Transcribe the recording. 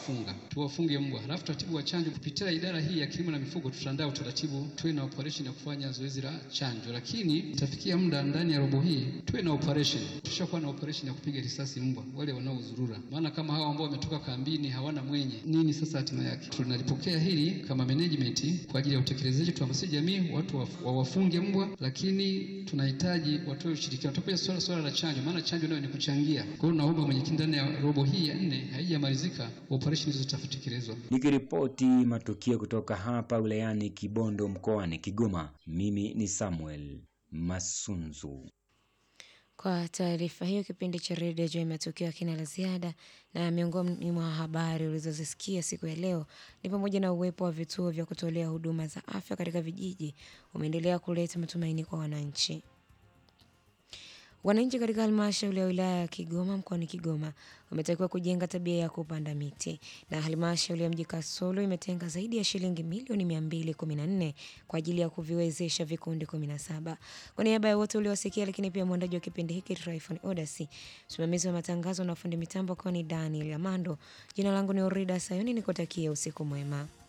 kuwafunga, tuwafunge mbwa. Halafu taratibu wa chanjo kupitia idara hii ya kilimo na mifugo, tutaandaa utaratibu, tuwe na operation ya kufanya zoezi la chanjo, lakini itafikia muda ndani ya robo hii tuwe na operation, tushakuwa na operation ya kupiga risasi mbwa wale wanaozurura, maana kama hao ambao wametoka kambini hawana mwenye nini, sasa hatima yake. Tunalipokea hili kama management kwa ajili ya utekelezaji, tuhamasishe jamii watu wa- wawafunge mbwa, lakini tunahitaji watoe ushirikiano. Tutakuja swala swala la chanjo, maana chanjo nayo ni kuchangia. Kwa hiyo naomba mwenyekiti, ndani ya robo hii ya nne haijamalizika, operation hizo zitatekelezwa. Nikiripoti matukio kutoka hapa wilayani Kibondo mkoani Kigoma, mimi ni Samuel Masunzu. Kwa taarifa hiyo, kipindi cha redio juu ya matukio hakina la ziada, na miongoni mwa habari ulizozisikia siku ya leo ni pamoja na uwepo wa vituo vya kutolea huduma za afya katika vijiji umeendelea kuleta matumaini kwa wananchi. Wananchi katika halmashauri ya wilaya ya Kigoma mkoani Kigoma wametakiwa kujenga tabia ya kupanda miti, na halmashauri ya mji Kasulu imetenga zaidi ya shilingi milioni 214 kwa ajili ya kuviwezesha vikundi 17. Kwa niaba ya wote uliowasikia, lakini pia mwandaji wa kipindi hiki Tryphon Odasi, msimamizi wa matangazo na fundi mitambo kwa ni Daniel Amando. Jina langu ni Orida Sayuni, nikutakia usiku mwema.